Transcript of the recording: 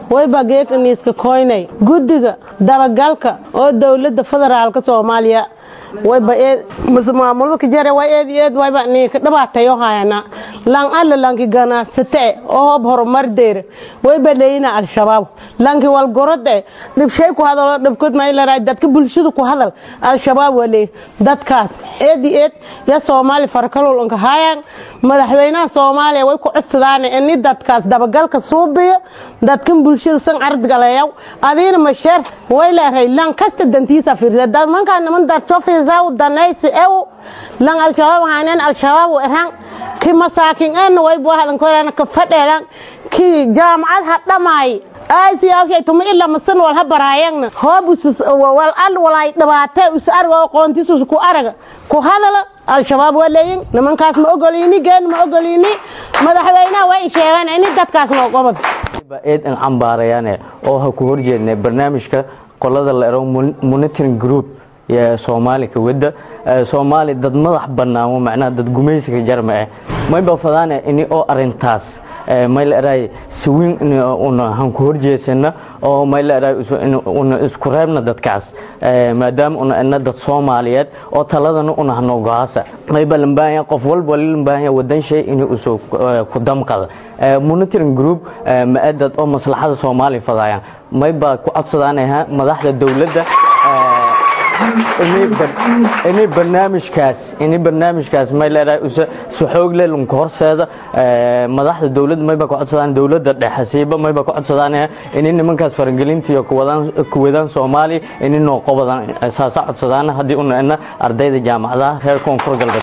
wayba geekaniiska koynay guddiga dabagalka oo dowladda federaalka soomaaliya wayba eed maamulka jare way eed eed wayba ninka dhibaatayo hayana lan alla lanki ganacsate oo hoob horumar deer wayba leeyina al-shabaab lanki walgorode dhibshay ku hadalo dhibkood maylaraa dadka bulshada ku hadal al-shabaab waleey dadkaas eed eed ya soomaali farkalol anka hayaan madaxweynaha soomaaliya way ku codsadaan in dadkaas dabagalka suubiyo dadkan bulshada san ardgalayaw adiina masheer way leeyahay lan kasta dantiisa fiirsa manka niman dadto fiirsa danaysi ew lan al-shabaab haaneen al-shabaab erhan ki masaakin aan way boo hadan korana ka fadheedan ki jaamacad ha dhamaay ay siyaasay tuma ila masan wal habaraayagna hoobus wal al walay dhabaatay us argo qoontisu ku araga ku hadala al-shabaab walayin nimankaas ma ogolini geen ma ogolini madaxweynaha way sheegaan in dadkaas loo qabad eed in cambaarayaan oo ha ku horjeednay barnaamijka qolada la ero monitoring group ee Soomaaliya wada Soomaali dad madax banaamo macnaha dad gumaysiga jarma ah mayba fadaan in oo arintaas mayl eray siwin una han ku horjeesana oo mayl eray una isku reebna dadkaas maadaama una ana dad Soomaaliyeed oo taladana una hano go'aasa mayba lambaaya qof walba lambaaya wadan shay in uu soo ku damqada monitoring group maadad oo maslaxada Soomaaliya fadayaan mayba ku codsadanaha madaxda dawladda inay barnaamijkaas inay barnaamijkaas may leedahay usa si xoog leh lunka horseeda madaxda dawladda mayba ku codsadaan dawladda dhexasiiba mayba ku codsadaan inay nimankaas faragelinta iyo kuwadaan kuwadaan Soomaaliya inay noo qabadaan saasa codsadaan hadii una ardayda jaamacadaha reer koonfur galbeed